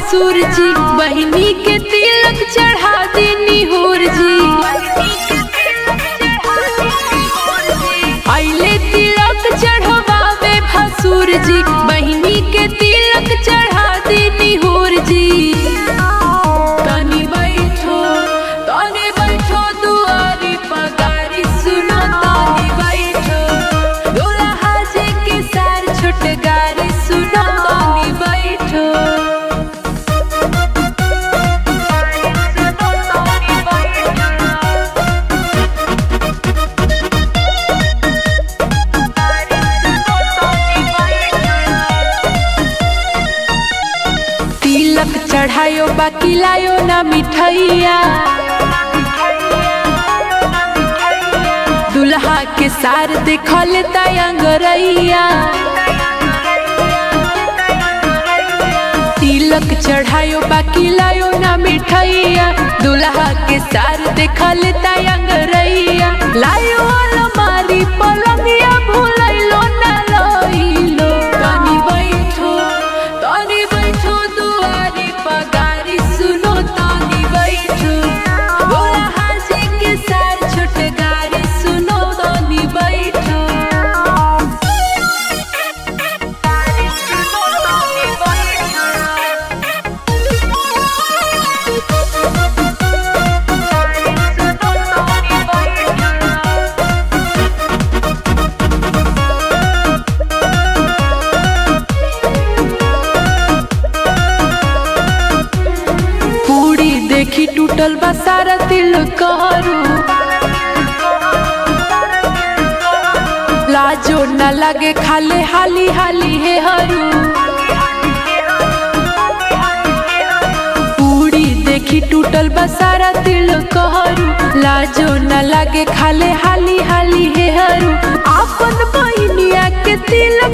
भसुर जी बहिनी के तिलक चढ़ा देनी होर जी आइले तिलक चढ़वावे भसुर जी बहिनी के तिलक चढ़ा देनी होर जी तनी बैठो तनी बैठो दुआरी पगारी सुनो तनी बैठो दुल्हा जी के सार छोट गारी सुनो तनी बैठो तिलक चढ़ायो बाकी लायो ना मिठैया दुल्हा के सार देखल तयंगरैया तिलक चढ़ायो बाकी लायो ना मिठैया दुल्हा के सार देखल तयंगरैया लायो अलमारी पलंगिया भूलैलो ना लइलो तनी बैठो तनी बैठो दुआरी पगारी सुनो तनी बैठो बोला हाजी के सार छोट गारी सुनो तनी बैठो पूरी देखी टूटल बा सारा दिल करू लाजो न लगे खाले हाली हाली हे हरू पूरी देखी टूटल बा सारा दिल कहरू लाजो न लगे खाले हाली हाली हे हरू आपन बहिनिया के तिलक